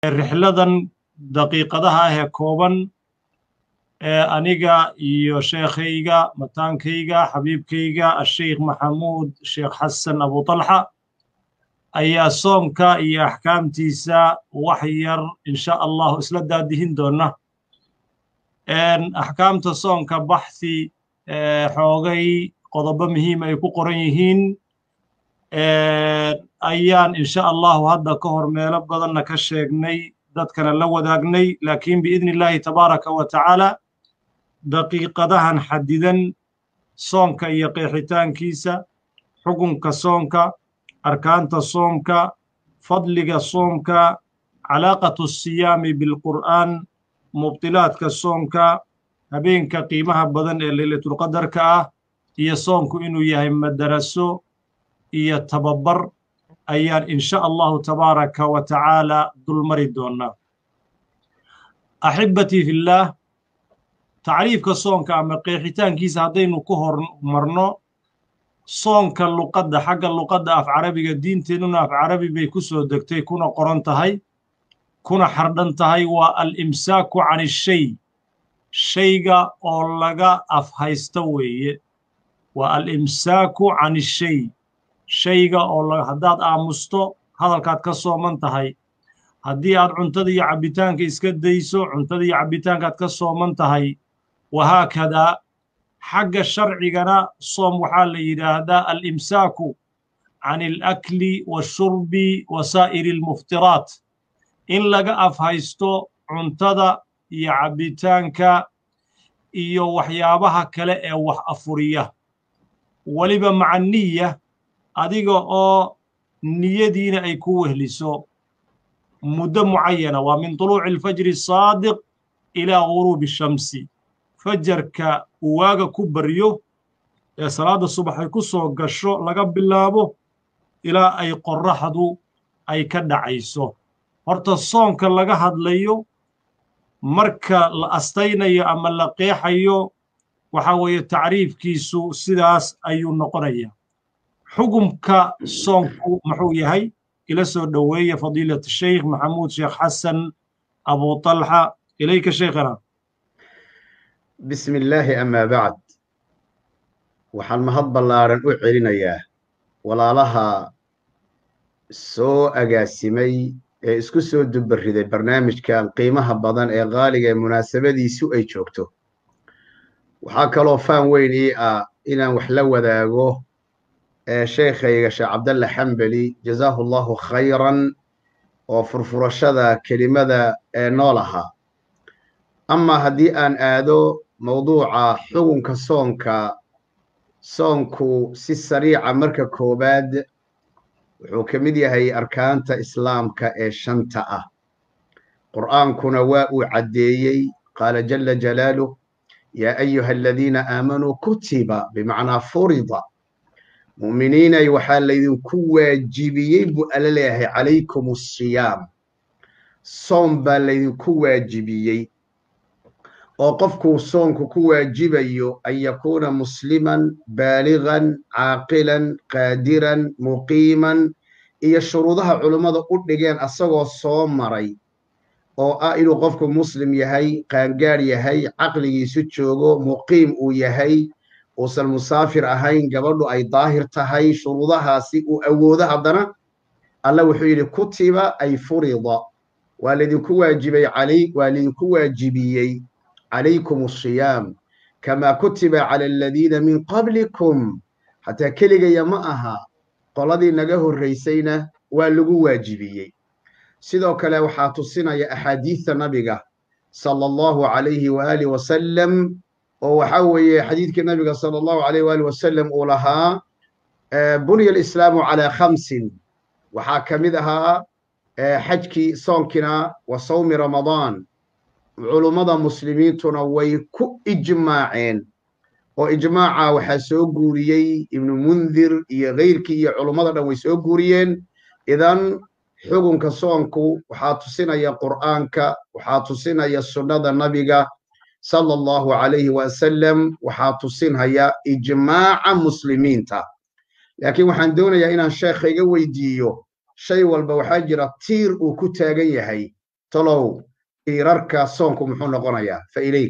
rixladan daqiiqadaha ah ee kooban ee aniga iyo sheekhayga mataankayga xabiibkayga asheikh maxamuud sheekh xasan abutalxa ayaa soomka iyo axkaamtiisa wax yar insha allahu isla daadihin doonna axkaamta soonka baxthi xoogay qodobo muhiim ay ku qoran yihiin ayaan insha allahu hadda ka hor meelo badanna ka sheegnay dadkana la wadaagnay laakiin biidni illaahi tabaaraka wa tacaala daqiiqadahan xadidan soonka iyo qeexitaankiisa xukunka soonka arkaanta soomka fadliga soomka calaaqatu siyaami bilqur'aan mubtilaadka soonka habeenka qiimaha badan ee leylatulqadarka ah iyo soonku inuu yahay madaraso iyo tababar ayaan insha allahu tabaaraka wa tacaala dulmari doonnaa axibbatii fillaah tacriifka soonka ama qeexitaankiisa haddaynu ku hormarno soonka luqadda xagga luqadda af carabiga diinteennuna af carabi bay ku soo degtay kuna qoran tahay kuna xardhan tahay waa alimsaaku can ishay shayga oo laga afhaysto weeye waa alimsaaku can ishay shayga oo haddaad aamusto hadalkaad ka sooman tahay haddii aad cuntada iyo cabbitaanka iska dayso cuntada iyo cabbitaankaad ka sooman tahay wahaakadaa xagga sharcigana soom waxaa la yidhaahdaa alimsaaku can alakli washurbi wa saa'iri almuftiraat in laga afhaysto cuntada iyo cabbitaanka iyo waxyaabaha kale ee wax afuriya weliba maca niya adiga oo niyadiina ay ku wehliso muddo mucayana waa min tuluuci alfajri asaadiq ilaa guruubi shamsi fajarka uu waaga ku baryo ee salaadda subax ay ku soo gasho laga bilaabo ilaa ay qorraxdu ay ka dhacayso horta soonka laga hadlayo marka la astaynayo ama la qeexayo waxaa weeye tacriifkiisu sidaas ayuu noqonaya xukumka soonku muxuu yahay ila soo dhoweeya fadiilat sheikh maxamuud sheekh xasan abu talxa ilayka sheikhana bismi illaahi amaa bacd waxaan mahad ballaaran u celinayaa walaalaha soo agaasimay ee isku soo dubariday barnaamijkan qiimaha badan ee qaaliga ee munaasabadiisu ay joogto waxaa kaloo faan weyn ii ah inaan wax la wadaago sheekhayga sheekh cabdalla xambeli jazaahu allahu khayran oo furfurashada kelimada ee nool ahaa amaa haddii aan aado mawduuca xukunka soonka soonku si sariica marka koowaad wuxuu ka mid yahay arkaanta islaamka ee shanta ah qur'aankuna waa uu caddeeyey qaala jalla jalaaluh yaa ayuha aladiina aamanuu kutiba bimacnaa furida mu'miniinay waxaa laydinku waajibiyey buu alla leeyahay calaykum asiyaam soom baa laydinku waajibiyey oo qofkuu soonku ku waajibayo an yakuuna musliman baaligan caaqilan qaadiran muqiiman iyo shuruudaha culummada u dhigeen asagoo soo maray oo ah inuu qofku muslim yahay qaangaar yahay caqligiisu joogo muqiim uu yahay uusan musaafir ahayn gabadhu ay daahir tahay shuruudahaasi uu awoodo haddana alla wuxuu yidhi kutiba ay furida waa laydinku waajibay calay waa laydinku waajibiyey calaykum asiyaam kamaa kutiba cala aladiina min qablikum xataa keligaya ma aha qoladii naga horraysayna waa lagu waajibiyey sidoo kale waxaa tusinaya axaadiidta nabiga sala allahu calayhi waaalih wasalam oo waxaa weeye xadiidkii nabiga sala allahu alayh waali wasalam uu lahaa bunya alislaamu calaa khamsin waxaa ka mid ahaa xajkii soonkina wa sawmi ramadaan culummada muslimiintuna way ku ijmaaceen oo ijmaaca waxaa soo guuriyey ibnu mundir iyo keyrkii iyo culummada dhan way soo guuriyeen idan xukunka soonku waxaa tusinaya qur'aanka waxaa tusinaya sunnada nabiga sala allahu calayhi wasalam waxaa tusinhaya ijmaaca muslimiinta laakiin waxaan doonayaa inaan sheekha iga weydiiyo shay walba waxaa jira tiir uu ku taagan yahay tolow tiirarka soonku muxuu noqonayaa fa ilayk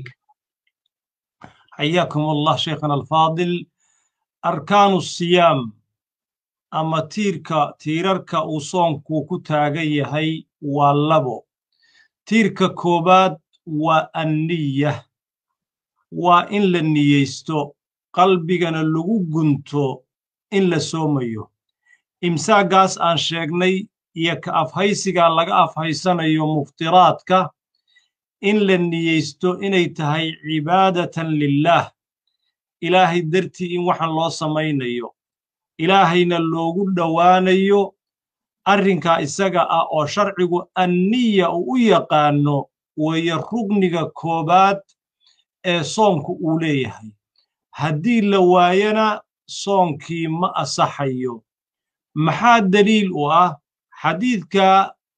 حياكم الله شيخنا الفاضل أركان الصيام أما تيركا تيراركا وصونكو كتاغي هي واللبو تيركا كوباد والنية وإن لنيستو قلبنا اللغو قنتو إن لسوميو إمساقاس آن شيغني يك أفهيسيغا لغا أفهيسانيو مفتراتك in la niyeysto inay tahay cibaadatan lilaah ilaahay dartii in waxaan loo samaynayo ilaahayna loogu dhowaanayo arrinkaa isaga ah oo sharcigu anniya uu u yaqaanno weeye rugniga koobaad ee soonku uu leeyahay haddii la waayana soonkii ma asaxayo maxaa deliil u ah xadiidka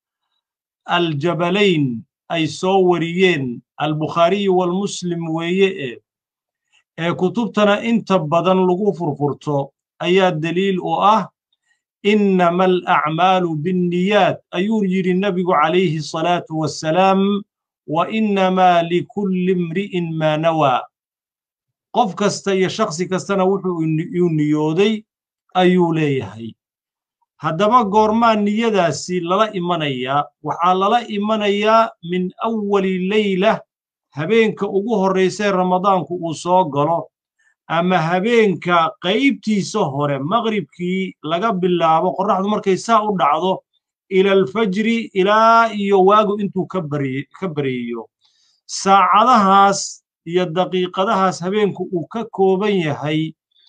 aljabalayn ay soo wariyeen albukhaariyi walmuslim weeye e ee kutubtana inta badan lagu furfurto ayaa deliil u ah innama alacmaalu binniyaat ayuu yidhi nebigu calayhi salaatu wassalaam wa innamaa likulli imri'in maa nawaa qof kasta iyo shakhsi kastana wuxuu uu niyooday ayuu leeyahay haddaba goormaa niyadaasi lala imanayaa waxaa lala imanayaa min awali leyla habeenka ugu horraysee ramadaanku uu soo galo ama habeenka qaybtiisa hore maqribkii laga bilaabo qorraxdu markay saa u dhacdo ilaalfajri ilaa iyo waagu intuu ka baryeeyo saacadahaas iyo daqiiqadahaas habeenku uu ka kooban yahay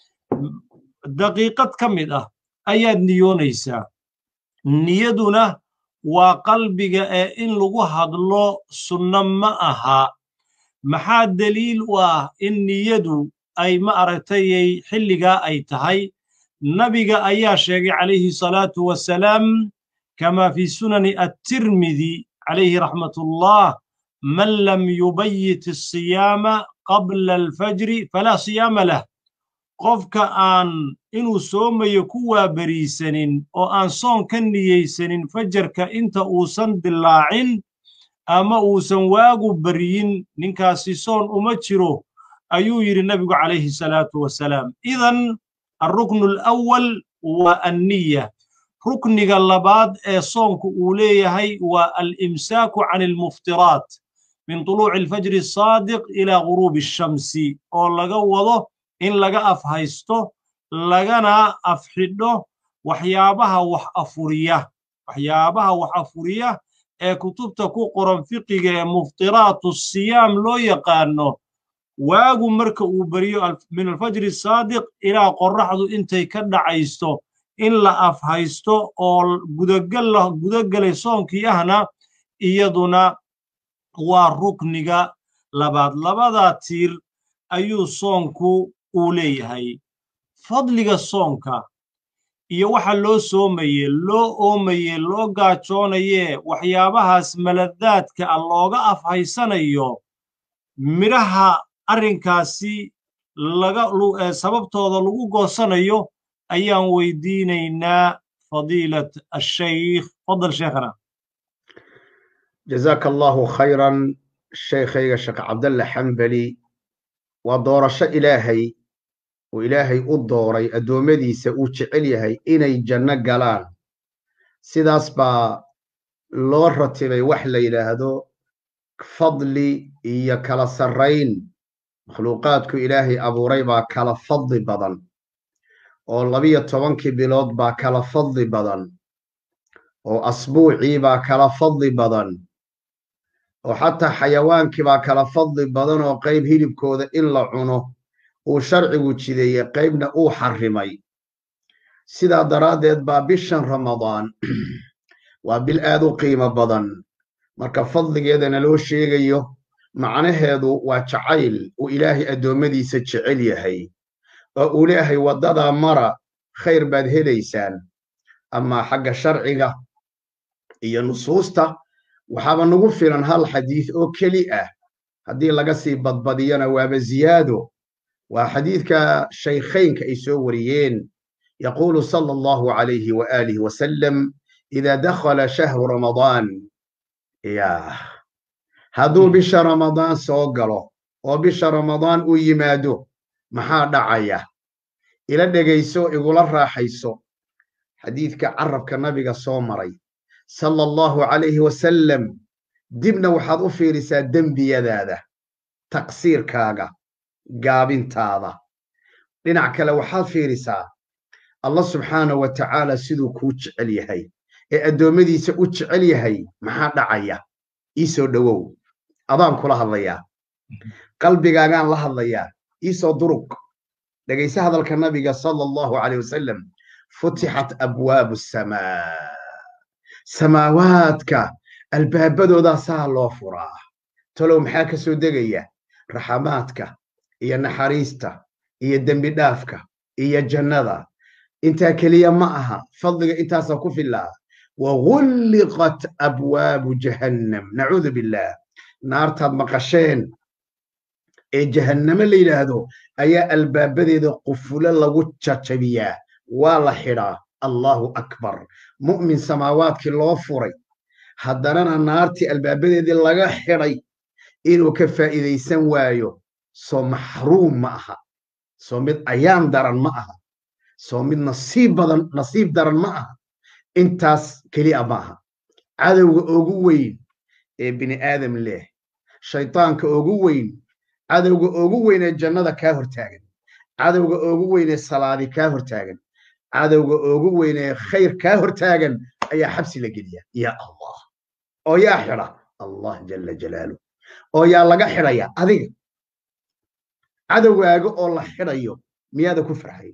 daqiiqad ka mid ah ayaad niyoonaysaa niyaduna waa qalbiga ee in lagu hadlo sunno ma aha maxaa deliil u ah in niyadu ay ma aragtayay xilligaa ay tahay nabiga ayaa sheegay calayhi salaatu wasalaam kamaa fii sunani attirmidi calayhi raxmatullah man lam yubayit asiyaama qabla alfajri falaa siyaama lah qofka aan inuu soomayo ku waaberiisanin oo aan soon ka niyeysanin fajarka inta uusan dilaacin ama uusan waagu baryin ninkaasi soon uma jiro ayuu yidhi nebigu calayhi salaatu wasalaam idan alruknu alawal waa anniya rukniga labaad ee soonku uu leeyahay waa alimsaaku can almuftiraat min tuluuci alfajri asaadiq ilaa guruubi ashamsi oo laga wado in laga afhaysto lagana afxidho waxyaabaha wax afuriya waxyaabaha wax afuriya ee kutubta ku qoran fiqiga ee muftiraatu siyaam loo yaqaano waagu marka uu beriyo min alfajri saadiq ilaa qorraxdu intay ka dhacaysto in la afhaysto oo gudagelay soonkii ahna iyaduna waa rukniga labaad labadaa tiir ayuu soonku uu leeyahay fadliga soonka iyo waxa loo soomaye loo oomaye loo gaajoonaye waxyaabahaas maladaadka ah looga afhaysanayo midhaha arrinkaasi laga sababtooda lagu goosanayo ayaan weydiinaynaa fadiilat ashaykh fadal sheekhana jazaaka allahu khayran shaykhayga sheekh cabdalle xambali waa doorasho ilaahay uu ilaahay u dooray addoommadiisa uu jecel yahay inay janno galaan sidaas baa loo ratibay wax la yidhaahdo fadli iyo kala sarrayn makhluuqaadku ilaahay abuuray baa kala fadli badan oo labiyo tobankii bilood baa kala fadli badan oo asbuucii baa kala fadli badan oo xataa xayawaankii baa kala fadli badan oo qayb hilibkooda in la cuno uu sharcigu jideeyey qaybna uu xarrimay sidaa daraaddeed baa bishan ramadaan waa bil aad u qiimo badan marka fadligeedana loo sheegayo macnaheedu waa jacayl uu ilaahay addoommadiisa jecel yahay oo uu leeyahay waddadaa mara khayr baad helaysaan amaa xagga sharciga iyo nusuusta waxaaba nagu filan hal xadiid oo keli ah haddii laga sii badbadiyana waaba ziyaado waa xadiidka shaykhaynka ay soo wariyeen yaquulu sala allahu calayhi wa aalihi wasalam ida dakhala shahru ramadaan yaa hadduu bisha ramadaan soo galo oo bisha ramadaan uu yimaado maxaa dhacaya ila dhegayso igula raaxayso xadiidka carabka nabiga soo maray sala allahu calayhi wasalam dibna waxaad u fiirisaa dembiyadaada taqsiirkaaga gaabintaada dhinac kale waxaad fiirisaa allah subxaanahu wa tacaala siduu kuu jecel yahay ee addoommadiisa u jecel yahay maxaa dhacaya ii soo dhowow adaan kula hadlayaa qalbigaagaan la hadlayaa ii soo durug dhegayse hadalka nabiga sala allahu calayh wasalam futixat abwaabu samaa samaawaadka albaabadoodaa saa loo furaa talow maxaa ka soo degaya raxamaadka iyo naxariista iyo dembi dhaafka iyo jannada intaa keliya ma aha fadliga intaasaa ku filaa wagulliqat abwaabu jahannam nacuudu billaah naartaad maqasheen ee jahanname la yidhaahdo ayaa albaabadeeda qufulo lagu jajabiyaa waa la xidhaa allahu akbar mu'min samaawaadkii loo furay haddanana naartii albaabadeedii laga xidhay inuu ka faa'iidaysan waayo soo maxruum ma aha soo mid ayaan daran ma aha soo mid nasiib badan nasiib daran ma aha intaas keliya ma aha cadowga ugu weyn ee bini aadam leh shaydaanka ugu weyn cadowga ugu weyn ee jannada kaa hortaagan cadowga ugu weyn ee salaadi kaa hortaagan cadowga ugu weyn ee khayr kaa hortaagan ayaa xabsi la geliya ya allah oo yaa xidha allah jala jalaalu oo yaa laga xidhaya adiga cadowgaaga oo la xidhayo miyaada ku farxayn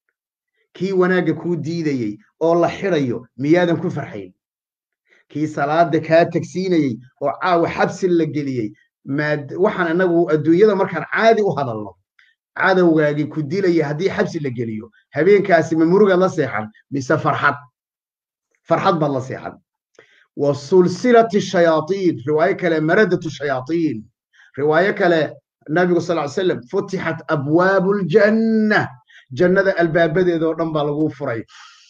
kii wanaagga kuu diidayey oo la xidhayo miyaadan ku farxayn kii salaada kaa tagsiinayey oo caawa xabsi la geliyey maad waxaan inagu adduunyada markaan caadi u hadalno cadowgaagii ku dilaya haddii xabsi la geliyo habeenkaasi ma murugaad la seexan mise farxad farxad baad la seexan wa sulsilati shayaaiin riwaayo kale maradatu shayaaiin riwaayo kale nabigu sal ly slam futixat abwaabu ljanna jannada albaabadeeda oo dhan baa lagu furay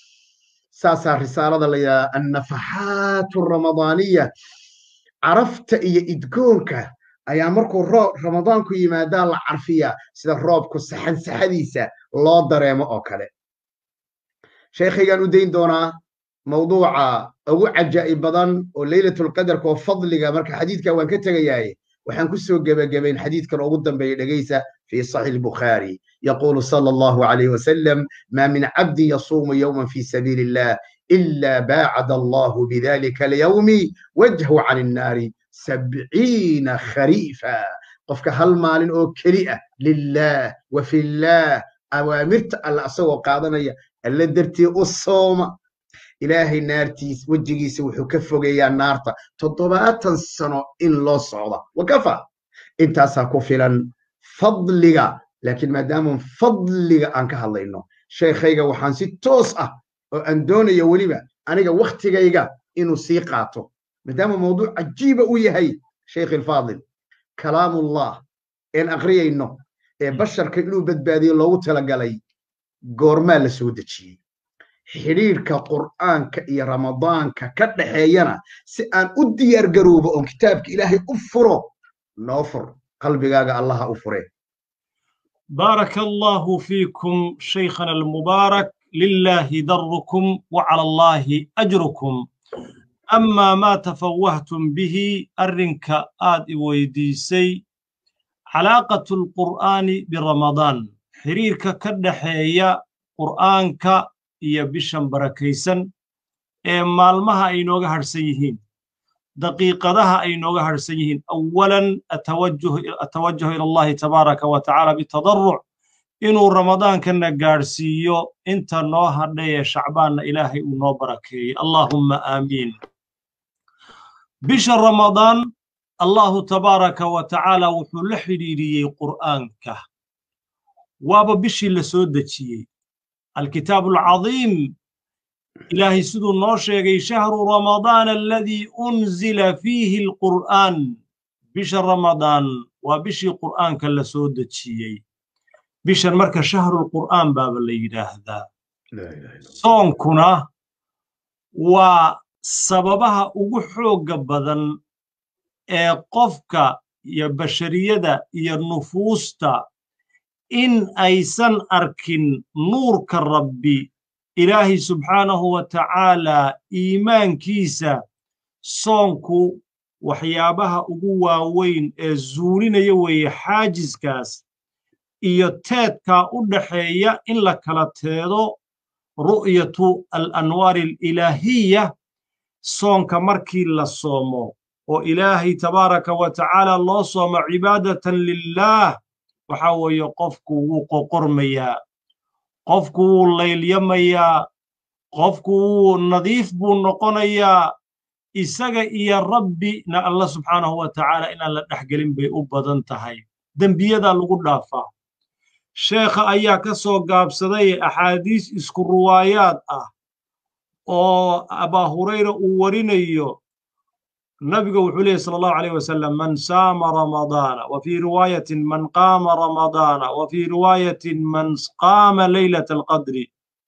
saasaa risaalada la yidhaha annafaxaatu ramadaaniya carafta iyo idgoonka ayaa markuu roob ramadaanku yimaadaa la carfiyaa sida roobku saxan saxadiisa loo dareemo oo kale sheekhaygaan u dayn doonaa mawduuca ugu cajaa'ib badan oo leylatulqadarka oo fadliga marka xadiidka waan ka tegayaaye waxaan ku soo gebagabayn xadiidkan ugu dambeeya dhegaysa في صحيح البخاري يقول صلى الله عليه وسلم ما من عبد يصوم يوما في سبيل الله إلا باعد الله بذلك اليوم وجهه عن النار سبعين خريفا قفك هل مال أو كريئة لله وفي الله أوامرت الله أسوى قادنا اللي درتي الصوم إلهي نارتيس وجهيس وحكفه يا نارتا تضبات سنة إن الله صعودة وكفى انت ساكفلا fadliga laakiin maadaaman fadliga aan ka hadlayno sheekhayga waxaan si toos ah oo aan doonayo weliba aniga wakhtigayga inuu sii qaato maadaama mawduuc cajiiba u yahay sheekh ilfaadil kalaamullah een aqriyayno ee basharka inuu badbaadiyo loogu talagalay goormaa la soo dejiyey xidhiidhka qur'aanka iyo ramadaanka ka dhaxeeyana si aan u diyaar garoobo oon kitaabka ilaahay u furo noo fur qalbigaaga allaha u fure بارك الله فيكم شيخنا المبارك لله دركم وعلى الله أجركم أما ما تفوهتم به أرنك آد ويديسي علاقة القرآن برمضان حريرك كدحية قرآنك يبشن بركيسن مالمها أينوغا هرسيهين دقيقتها أي نوغا هرسيهين أولا أتوجه أتوجه إلى الله تبارك وتعالى بالتضرع إنه رمضان كنا قارسيو انت نوها لي شعبان إلهي ونوبركي اللهم آمين بشر رمضان الله تبارك وتعالى وحل حريري قرآنك وابا بشي لسودتي الكتاب العظيم إلهي سدو نوشيغي شهر رمضان الذي أنزل فيه القرآن بشر رمضان وبشي قرآن كلا سودة شيء بشر مركز شهر القرآن باب اللي هذا صون كنا و sababaha ugu xoogga badan ee qofka iyo bashariyada iyo nufuusta in aysan arkin nuurka rabbi ilaahay subxaanahu wa tacaalaa iimaankiisa soonku waxyaabaha ugu waaweyn ee zuulinaya weeye xaajiskaas iyo teedkaa u dhaxeeya in la kala teedo ru'yatu alanwaari alilaahiya soonka markii la soomo oo ilaahay tabaaraka wa tacaala loo soomo cibaadatan lilaah waxaa weeye qofku wuu qoqormayaa qofku wuu laylyamayaa qofku wuu nadiif buu noqonayaa isaga iyo rabbina alla subxaanahu wa tacaala inaan la dhexgelin bay u badan tahay dembiyadaa lagu dhaafaa sheekha ayaa ka soo gaabsaday axaadiis isku ruwaayaad ah oo abaa hurayra uu warinayo nabiga wuxuu leeyahy sala allahu alayh wasalam man saama ramadaana wa fii riwaayatin man qaama ramadaana wa fii riwaayatin man qaama leylata alqadri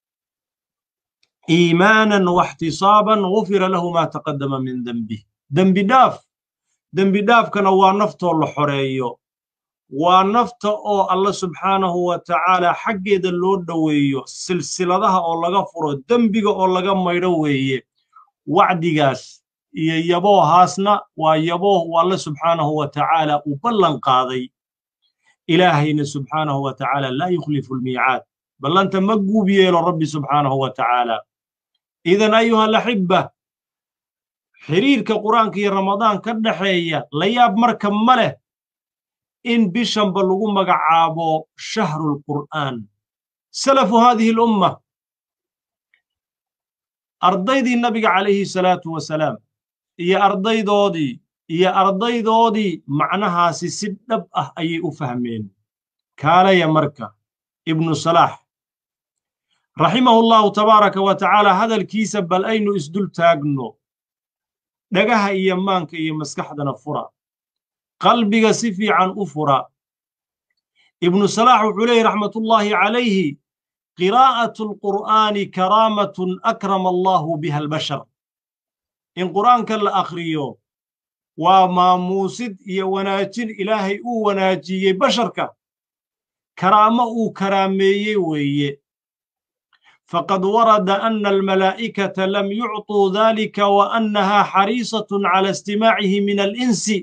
iimaanan waxtisaaban gufira lahu maa taqaddama min dembih dembi dhaaf dembi dhaafkana waa naftoo la xoreeyo waa nafta oo alla subxaanahu wa tacaala xaggeeda loo dhoweeyo silsiladaha oo laga furo dembiga oo laga maydho weeye wacdigaas iyo yaboohaasna waa yabooh uu alle subxaanahu wa tacaala uu ballan qaaday ilaahayna subxaanahu wa tacaala laa yukhlifu almiicaad ballanta ma guub yeelo rabbi subxaanahu wa tacaala idan ayuha alaxibba xiriirka qur'aanka iyo ramadaan ka dhaxeeya la yaab marka ma leh in bishanba lagu magacaabo shahru lqur'aan salafu haadihi alumma ardaydii nabiga calayhi salaatu wasalaam iyo ardaydoodii iyo ardaydoodii macnahaasi si dhab ah ayay u fahmeen kaalaya marka ibnu salaax raximahu allahu tabaaraka wa tacaala hadalkiisa bal aynu isdul taagno dhagaha iyo maanka iyo maskaxdana fura qalbiga si fiican u fura ibnu salaax wuxuu leeyahy raxmatullaahi calayhi qiraa'atu alqur'aani karaamatun akrama allahu biha albashar in qur'aanka la akhriyo waa maamuusid iyo wanaajin ilaahay uu wanaajiyey basharka karaamo uu karaameeyey weeye faqad warada ana almalaa'ikata lam yucطuu dalika wa annaha xariisatun cala istimaacihi min alinsi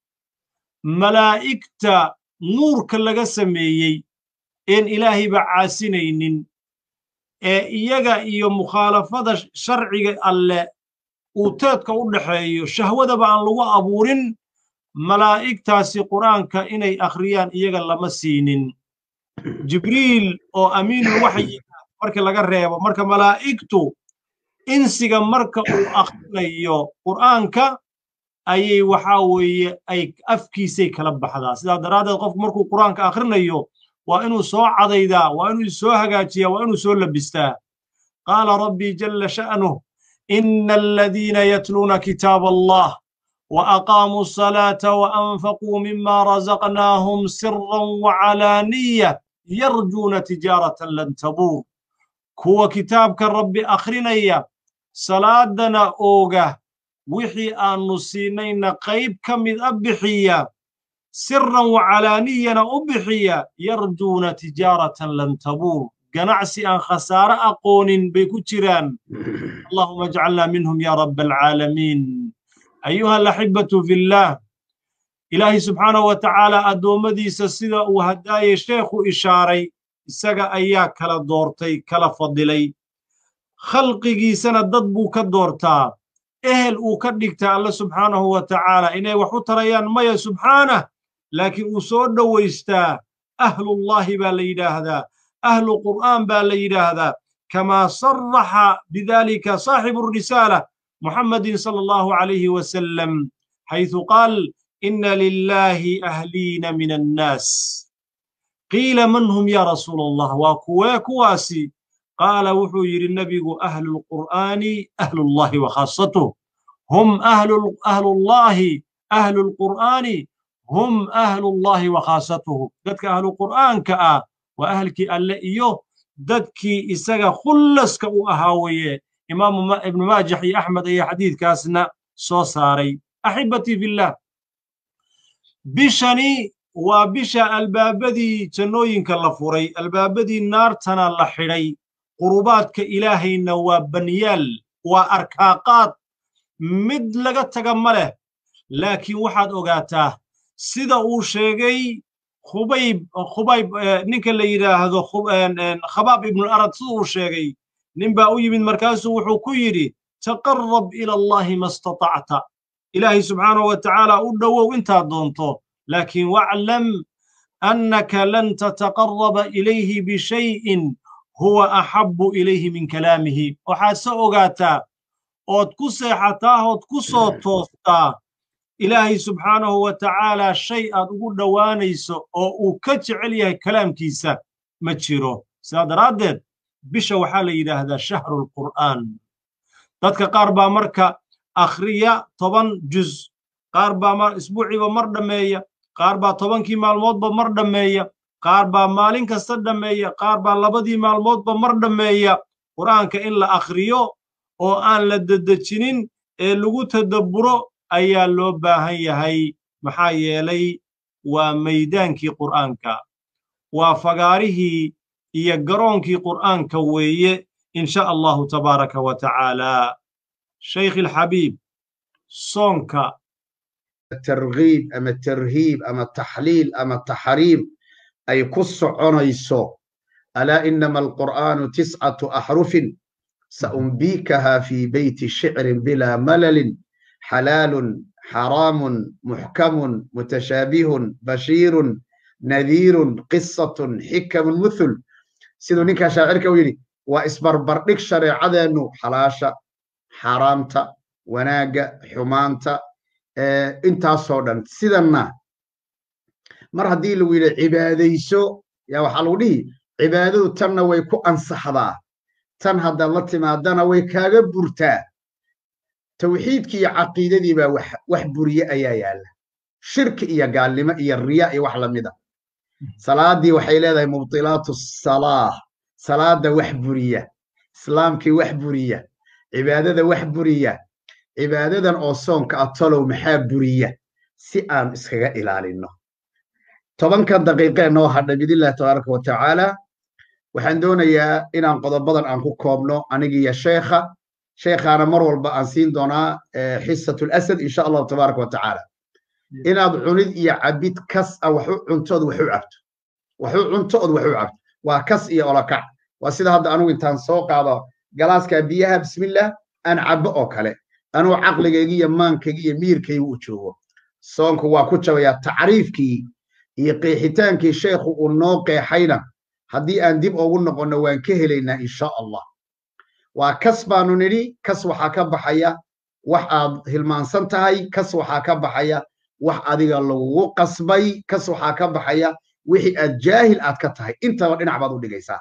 malaa'igta nuurka laga sameeyey een ilaahayba caasinaynin ee iyaga iyo mukhaalafada sharciga alle uu teedka u dhaxeeyo shahwadaba aan lagu abuurin malaa'igtaasi qur'aanka inay akhriyaan iyaga lama siinin jibriil oo amiinul waxyi marka laga reebo marka malaa'igtu insiga marka uu akhrinayo qur'aanka ayay waxaa weeye ay afkiisay kala baxdaa sidaa daraaddeed qofku markuu qur'aanka akhrinayo waa inuu soo cadaydaa waa inuu soo hagaajiyaa waa inuu soo labistaa qaala rabbii jalla sha'nuh ina aladiina yatluuna kitaaba allah وأقاموا الصلاة وأنفقوا مما رزقناهم سرا وعلانية يرجون تجارة لن تبور كوا كتابك ربي أخرنيا صلاتنا أوغا وحي أن نسينين قيب كمد أبحيا سرا وعلانية أبحيا يرجون تجارة لن تبور قنعسي أن خسارة أقون بكتران اللهم اجعلنا منهم يا رب العالمين أيها الأحبة في الله إلهي سبحانه وتعالى أدومدي سسيدا وهداي شيخ إشاري إساقا أيا كلا دورتي كلا فضلي خلقي سنة ضدبو كدورتا إهل أو كدكتا الله سبحانه وتعالى إني وحتريان ميا سبحانه لكن أسود ويستا أهل الله باليدا هذا أهل القرآن باليدا هذا كما صرح بذلك صاحب الرسالة محمد صلى الله عليه وسلم حيث قال إن لله أهلين من الناس قيل من هم يا رسول الله وكوا كواسي قال وحير النبي أهل القرآن أهل الله وخاصته هم أهل أهل الله أهل القرآن هم أهل الله وخاصته ذاتك أهل القرآن كأ وأهلك ألا إيوه dadkii isaga khullaska u ahaa weeye imaamu ibnu maajax iyo axmed ayaa xadiidkaasna soo saaray axibatii fillah bishani waa bisha albaabadii jannooyinka la furay albaabadii naartana la xidhay qurubaadka ilaahayna waa banyaal waa arkaaqaad mid laga taga ma leh laakiin waxaad ogaataa sida uu sheegay khubayb khubayb ninka la yidhaahdo khabaab ibnu arad sida uu sheegay nin baa u yimid markaasuu wuxuu ku yidhi taqarrab ila allahi ma istatacta ilaahay subxaanahu wa tacaala u dhowow intaad doonto laakiin waclam annaka lan tataqarraba ilayhi bishayin huwa axabbu ilayhi min kalaamihi waxaad se ogaataa ood ku seexataa ood ku soo toostaa ilaahay subxaanahu wa tacaalaa shay aad ugu dhowaanayso oo uu ka jecel yahay kalaamkiisa ma jiro sidaa daraaddeed bisha waxaa la yidhaahdaa shahrulqur'aan dadka qaar baa marka akhriya toban juz qaar baa isbuuciiba mar dhammeeya qaar baa tobankii maalmoodba mar dhammeeya qaar baa maalin kasta dhammeeya qaar baa labadii maalmoodba mar dhammeeya qur'aanka in la akhriyo oo aan la dedejinin ee lagu tadabburo ayaa loo baahan yahay maxaa yeelay waa maydaankii qur'aanka waa fagaarihii iyo garoonkii qur'aanka weeye in sha allahu tabaaraka wa tacaala shaykh alxabiib soonka targhiib ama tarhiib ama taxliil ama taxriim ay ku soconayso alaa inama alqur'aanu tiscatu axrufin saumbiikaha fi beyti shicrin bilaa malalin xalaalun xaraamun muxkamun mutashaabihun bashiirun nadiirun qisatun xikamun muthul siduu ninkaa shaacirka u yidhi waa isbarbardhig shareecadeennu xalaasha xaaraamta wanaagga xumaanta intaasoo dhan sidanna mar haddii lagu yidhi cibaadayso yaa waxaa lagu dhihi cibaadadu tanna way ku ansaxdaa tan haddaad la timaadana way kaaga burtaa tawxiidkii iyo caqiidadii baa wax buriye ayaa yaalla shirki iyo gaalnimo iyo riya iyo wax lamida salaadii waxay leedahay mubtilaatu salaah salaada wax buriya islaamkii wax buriya cibaadada wax buriya cibaadadan oo soonka ah talow maxaa buriya si aan iskaga ilaalinno tobankan daqiiqee noo hadhay biidnillahi tabaaraka wa tacaala waxaan doonayaa inaan qodobadan aan ku koobno anigiiyo sheekha sheekhaana mar walba aan siin doonaa xisatu lasad insha allahu tabaaraka wa tacaala inaad cunid iyo cabid kas a waxu cuntood waxu cabto waxu cuntood waxu cabto waa kas iyo olakac waa sida hadda anugu intaan soo qaado galaaskaa biyaha bismillah aan cabbo oo kale anuu caqligaygi iyo maankaygi iyo miirkaygu u joogo soonku waa ku jabayaa tacriifkii iyo qeexitaankii sheekhu uu noo qeexayna haddii aan dib ugu noqonno waan ka helaynaa insha allah waa kas baanu nidhi kas waxaa ka baxaya wax aad hilmaansan tahay kas waxaa ka baxaya wax adiga lagugu qasbay kas waxaa ka baxaya wixii aad jaahil aad ka tahay intaba dhinac baad u dhigaysaa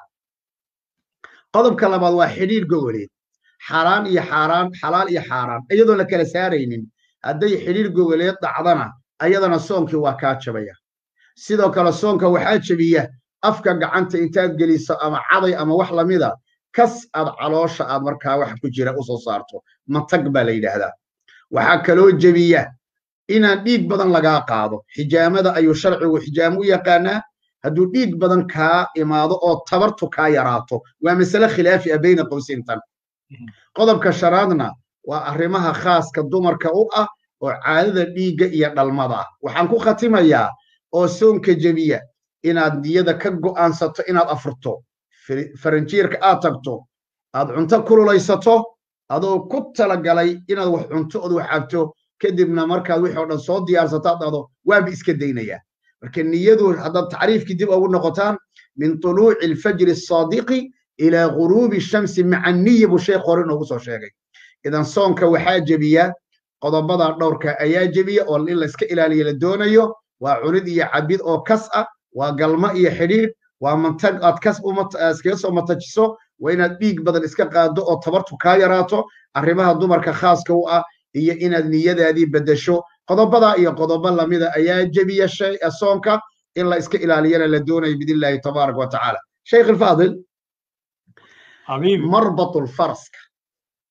qodobka labaad waa xidhiir gogoleed xaaraan iyo xaaraan xalaal iyo xaaraan iyadoon la kala saaraynin hadday xidhiir gogoleed dhacdana ayadana soonkii waa kaa jabaya sidoo kale soonka waxaa jebiya afka gacanta intaad geliso ama caday ama wax lamida kas aad caloosha aad markaa wax ku jira u soo saarto matag baa la yidhaahdaa waxaa kaloo jebiya inaan dhiig badan lagaa qaado xijaamada ayuu sharcigu xijaamo u yaqaanaa hadduu dhiig badan kaa imaado oo tabartu kaa yaraato waa masale khilaafi ah bayna qowsintan qodobka shanaadna waa arrimaha khaaska dumarka u ah oo caadada dhiigga iyo dhalmada ah waxaan ku khatimayaa oo soonka jebiya inaad niyada ka go'aansato inaad afurto faranjiirka aad tagto aad cunto kululaysato adoo ku talagalay inaad wax cunto ood wax cabto kadibna markaad wixii o dhan soo diyaarsato ad dhahdo waaba iska daynayaa marka niyadu haddaad tacriifkii dib ugu noqotaan min tuluuci alfajri asaadiqi ilaa guruubi shamsi maca niya buu sheekh hore inoogu soo sheegay idan soonka waxaa jebiya qodobada dhowrka ayaa jebiya oo in la iska ilaaliya la doonayo waa cunid iyo cabid oo kas ah waa galmo iyo xidhiidh waa mantag aad kas iskaga soo matajiso waa inaad dhiig badan iska qaado oo tabartu kaa yaraato arrimaha dumarka khaaska u ah iyo inaad niyadaadii beddesho qodobadaa iyo qodobo lamida ayaa jebiya soonka in la iska ilaaliyana la doonayo biidnillahi tabaaraka wa tacaala sheikh alfaadil marbatulfaraska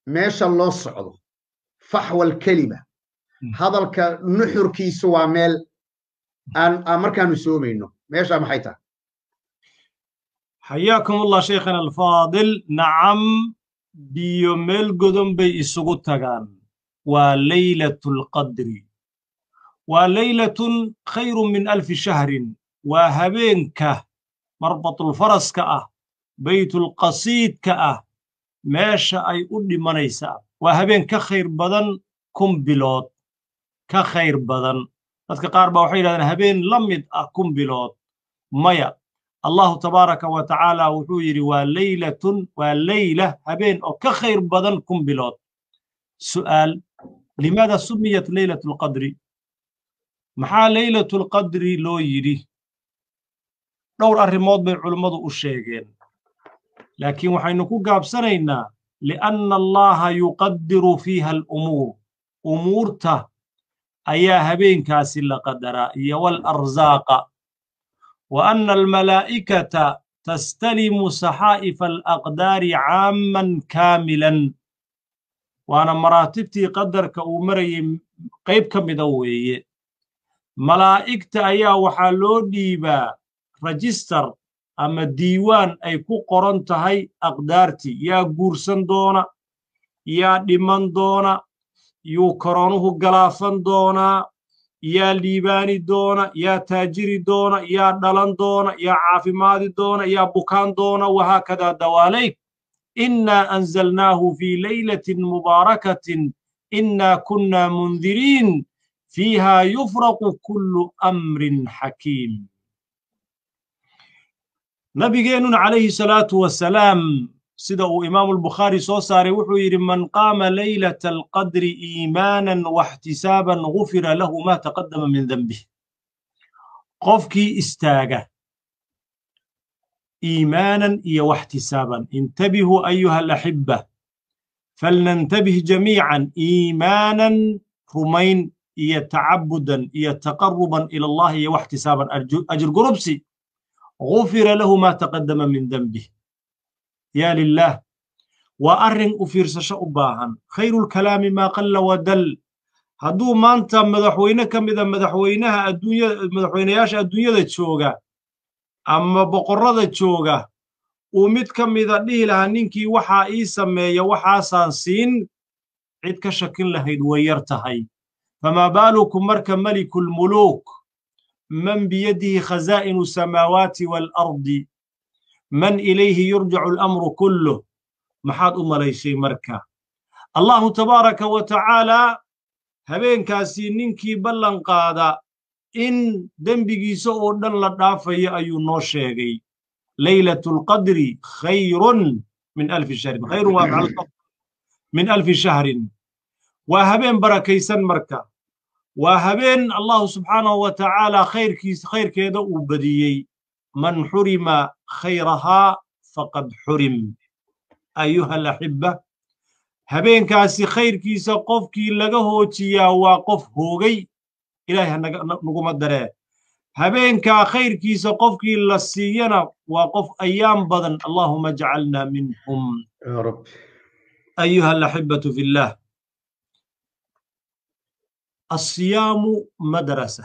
meesha loo socdo faxwal kelima hadalka nuxurkiisu waa meel aan markaanu soomayno meeshaa maxay tahay xayaakum allah sheikhana alfaadil nacam biyo meel godon bay isugu tagaan waa leylatu alqadri waa leylatun khayrun min alfi shahrin waa habeenka marbatulfaraska ah baytulqasiidka ah meesha ay u dhimanaysaa waa habeen ka khayr badan kun bilood ka khayr badan dadka qaar baa waxay yidhahdeen habeen la mid ah kun bilood maya allahu tabaaraka wa tacaala wuxuu yidhi waa leylatun waa leyla habeen oo ka khayr badan kun bilood su'aal limaada sumiyat leylatu alqadri maxaa leylatu alqadri loo yidhi dhowr arrimood bay culummadu u sheegeen laakiin waxaynu ku gaabsanaynaa lianna allaha yuqaddiru fiiha alumuur umuurta ayaa habeenkaasi la qadaraa iyo waalarزaaqa wa anna almalaa'ikata tastalimu saxaa'ifa alaqdaari caamman kaamilan waana maraatibtii qadarka uu marayay qayb ka mida weeye malaa'igta ayaa waxaa loo dhiibaa rajistar ama diiwaan ay ku qoran tahay aqdaartii yaa guursan doona yaa dhiman doona yuu koronuhu galaafan doonaa yaa liibaani doona yaa taajiri doona yaa dhalan doona yaa caafimaadi doona yaa bukaan doona wahaakadaa dawaalayk innaa anzalnaahu fii laylatin mubaarakatin innaa kunnaa mundiriin fiihaa yufraqu kullu amrin xakiim nabigeennuna calayhi salaatu wasalaam sida uu imaamu albukhaari soo saaray wuxuu yidhi man qaama leylata alqadri iimaanan waxtisaaban gufira lahu maa taqaddama min dembih qofkii istaaga iimaanan iyo waxtisaaban intabihuu ayuha alaxibba falnantabih jamiican iimaanan rumayn iyo tacabudan iyo taqaruban ila allahi iyo waxtisaaban ajir gurubsi gufira lahu maa taqaddama min dembih yaa lilaah waa arrin u fiirsasho u baahan khayrulkalaami maa qalla wadal hadduu maanta madaxweyne ka mida madaxweynaha adduunyada madaxweynayaasha adduunyada jooga ama boqorrada jooga uu mid ka mida dhihi lahaa ninkii waxaa ii sameeya waxaasaan siin cid ka shakin lahayd way yar tahay famaa baalukum marka melikulmuluuk man biyadihi khazaa'inu samaawaati waalardi man ilayhi yurjacu alamru kulluh maxaad u malayshay marka allahu tabaaraka wa tacaalaa habeenkaasi ninkii ballan qaada in dembigiisa oo dhan la dhaafayo ayuu noo sheegay leylatu alqadri khayrun min alfi shahrin khayrun waa min alfi shahrin waa habeen barakaysan marka waa habeen allahu subxaanahu wa tacaalaa khayrkiis khayrkeeda uu badiyey man xurima khayrahaa faqad xurim ayuha alaxibba habeenkaasi khayrkiisa qofkii laga hoojiyaa waa qof hoogay ilaahay naguma daree habeenkaa khayrkiisa qofkii la siiyana waa qof ayaam badan allahuma jcalna minhum ayuha alaxibbatu fi llah asiyaamu madrasa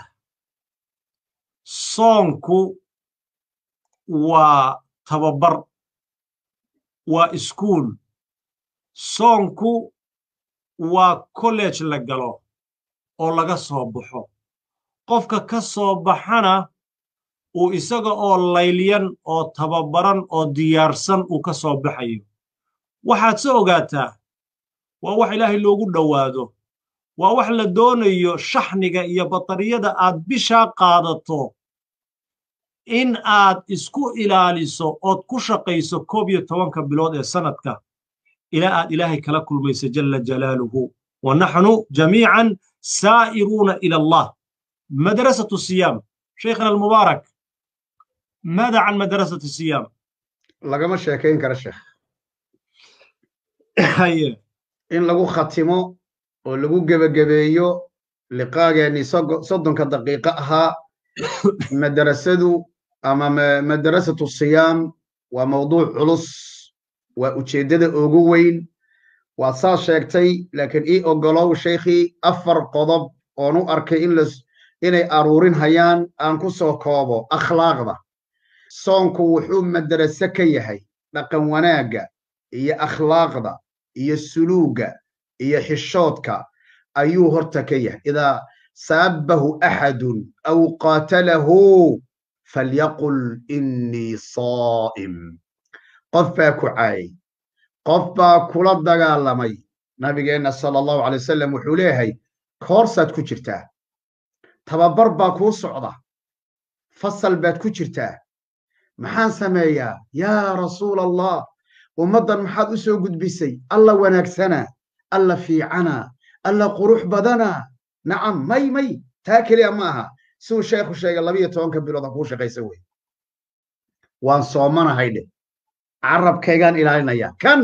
soonku waa tababar waa iskuul soonku waa college la galo oo laga soo baxo qofka ka soo baxana uu isaga oo laylyan oo tababaran oo diyaarsan uu ka soo baxayo waxaad se ogaataa waa wax ilaahay loogu dhowaado waa wax la doonayo shaxniga iyo batariyada aad bishaa qaadato in aad isku ilaaliso ood ku shaqayso koob iyo tobanka bilood ee sannadka ilaa aad ilaahay kala kulmayso jalla jalaaluhu wa naxnu jamiican saa'iruuna ila allah madrasatu siyaam shaykhana almubaarak maada can madrasati siyaam lagama sheekayn kara sheekh haye in lagu khatimo oo lagu gebagabeeyo liqaageennii soddonka daqiiqo ahaa madrasadu ama madrasatu siyaam waa mawduuc culus waa ujeeddada ugu weyn waad saas sheegtay laakiin ii ogolow sheikhii afar qodob oon u arkay in las inay aruurin hayaan aan ku soo koobo akhlaaqda soonku wuxuu madrase ka yahay dhaqan wanaagga iyo akhlaaqda iyo suluugga iyo xishoodka ayuu horta ka yahay idaa saabahu axadun aw qaatalahu falyaqul innii saa'im qof baa ku caayay qof baa kula dagaalamay nabigeenna sala allahu alay wasalam wuxuu leeyahay koorsaad ku jirtaa tababar baa kuu socda fasal baad ku jirtaa maxaan sameeyaa yaa rasuula allah ummaddan maxaad u soo gudbisay alla wanaagsanaa alla fiicanaa alla qurux badanaa nacam may may taa keliya ma aha siduu sheekhu sheegay labiyo tobanka bilood ha kuu shaqaysa wey waan soomanahay dheh carabkaygaan ilaalinayaa kan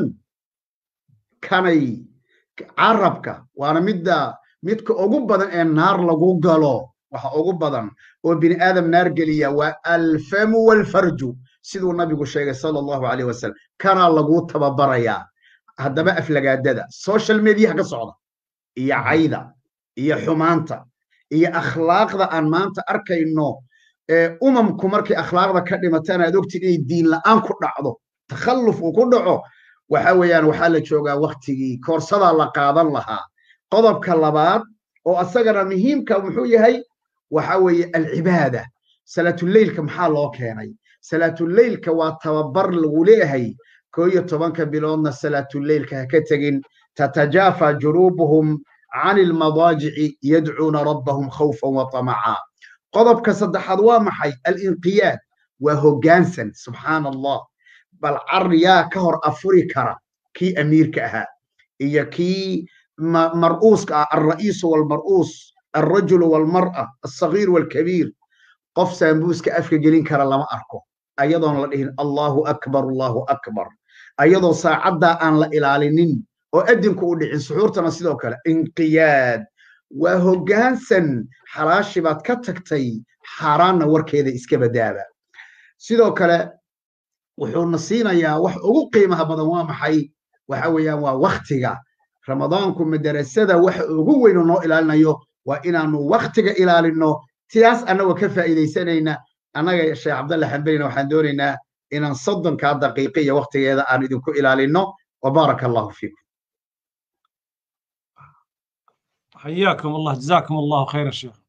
kanay carabka waana midda midka ugu badan ee naar lagu galo waxa ugu badan oo bini aadam naar geliya waa alfamu walfarju siduu nabigu sheegay sala allahu alayh wasalam kanaa laguu tababarayaa haddaba aflagaadada social mediaha ka socda iyo cayda iyo xumaanta iyo akhlaaqda aan maanta arkayno ee umamku markay akhlaaqda ka dhimataan aad ogtid inay diin la'aan ku dhacdo takhalluf uu ku dhaco waxa weeyaan waxaa la joogaa waktigii koorsadaa la qaadan lahaa qodobka labaad oo asagana muhiimka muxuu yahay waxa weeye alcibaada salaatuleylka maxaa loo keenay salaatuleylka waa tababar lagu leeyahay koo iyo tobanka biloodna salaatuleylka ha ka tegin tatajaafa junuubuhum can ilmadaajici yadcuuna rabbahum khawfan wa tamaca qodobka saddexaad waa maxay alinqiyaad waa hoggaansan subxaana allah bal car yaa ka hor afuri kara kii amiirka ahaa iyo kii mar'uuska ah alra'iisu walmar'uus alrajulu walmar'a alsagiir walkabiir qof saambuuska afka gelin kara lama arko ayadoon la dhihin allahu akbar allahu akbar ayadoo saacaddaa aan la ilaalinin oo adinku u dhicin suxuurtana sidoo kale inqiyaad waa hoggaansan xalaashi baad ka tagtay xaaraanna warkeeda iska badaaba sidoo kale wuxuuna siinayaa wax ugu qiimaha badan waa maxay waxa weeyaan waa waktiga ramadaanku madarasada waxa ugu weynu noo ilaalinayo waa inaanu waktiga ilaalinno sidaas annagoo ka faa'iidaysanayna annaga sheekh cabdalle xambalina waxaan doonaynaa inaan soddonkaa daqiiqa iyo waktigeeda aan idinku ilaalinno wabaaraka allahu fiikum حياكم الله جزاكم الله خير الشيخ